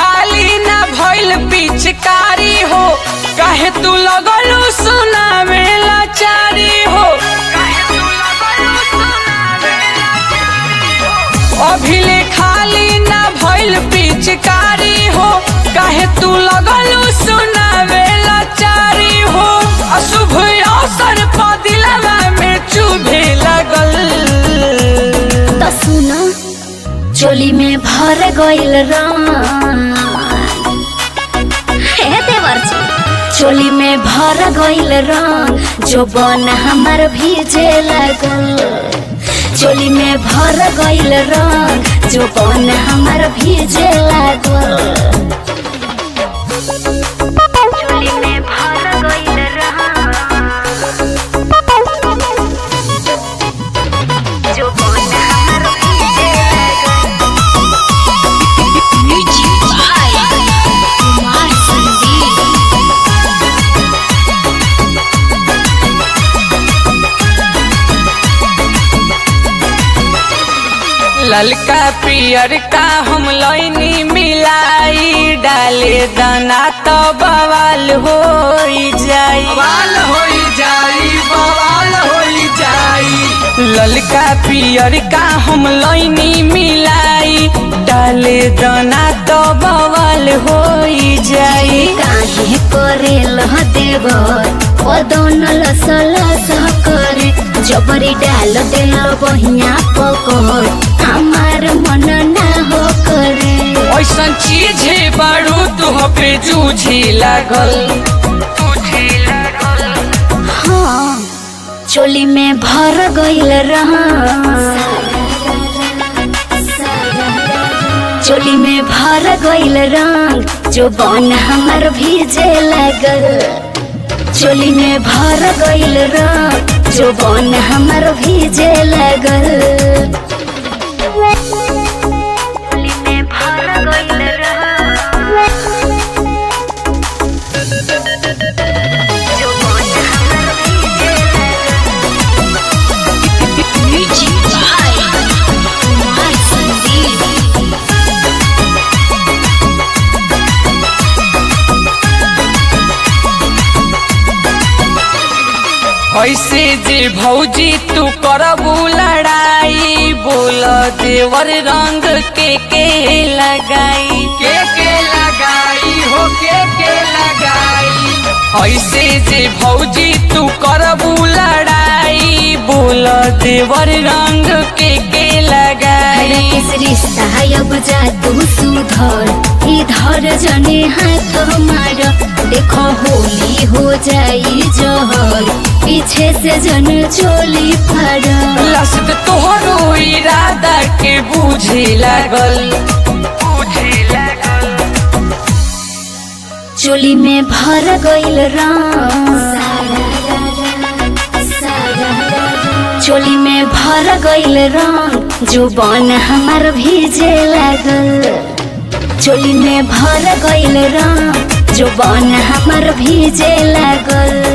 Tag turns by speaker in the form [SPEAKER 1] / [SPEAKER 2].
[SPEAKER 1] खाली ना भइल पिचकारी हो काहे तू लगलू सुना में लाचारी हो अभिले खाली ना भइल पिचकारी हो काहे तू लगलू सुना में लाचारी हो अशुभ अवसर पर दिलवा में चुभे लगल
[SPEAKER 2] त सुन चोली में भर गइल रंग हे देवर्जी चोली में भर गइल रंग जो बन हमर भीजे लगल चोली में भर गइल रंग जो बन हमर भीजे लागल चोली में भर गइल रंग जो बन हमर भीजे लागल म्यूजिक बाय कुमार संदीप
[SPEAKER 1] ललका पियर का हम लैनी मिलाई डाले दाना तो बवाल हो जाई बवाल हो जाई बवाल हो जाई ललका पियर का हम लैनी मिलाई डाले दाना तो बवाल हो जाई
[SPEAKER 2] काहे करेल देवर पदन लस लस करे जबरी डाल देल बहिया पकड़ हमार मन ना हो करे
[SPEAKER 1] ऐसन चीज है बारू तुह पे जूझी लागल
[SPEAKER 2] हाँ चोली में भर गइल रहा चोली में भर गइल रंग जो बन हमर भीजे लगल चोली में भर गइल रंग जो बन हमर भीजे लगल चोली में भर गइल जो बन हमर भीजे म्यूजिक बाय कुमार संदीप
[SPEAKER 1] ऐसे जे भौजी तू करबू लड़ाई बोल देवर रंग के के लगाई के के लगाई हो के के लगाई ऐसे जे भौजी तू करबू लड़ाई बोल देवर रंग के के लगाई
[SPEAKER 2] किस रिश्ता अब जा तू सुधर इधर जने हाथ मार देखो होली हो जाई जहर पीछे से जन चोली फर
[SPEAKER 1] लसत तोहरो इरादा के बूझे लागल बूझे लागल
[SPEAKER 2] चोली में भर गइल रंग चोली में भर गइल रंग जो बन हमर भीजे लागल चोली में भर गइल रंग जो बन हमर भीजे लागल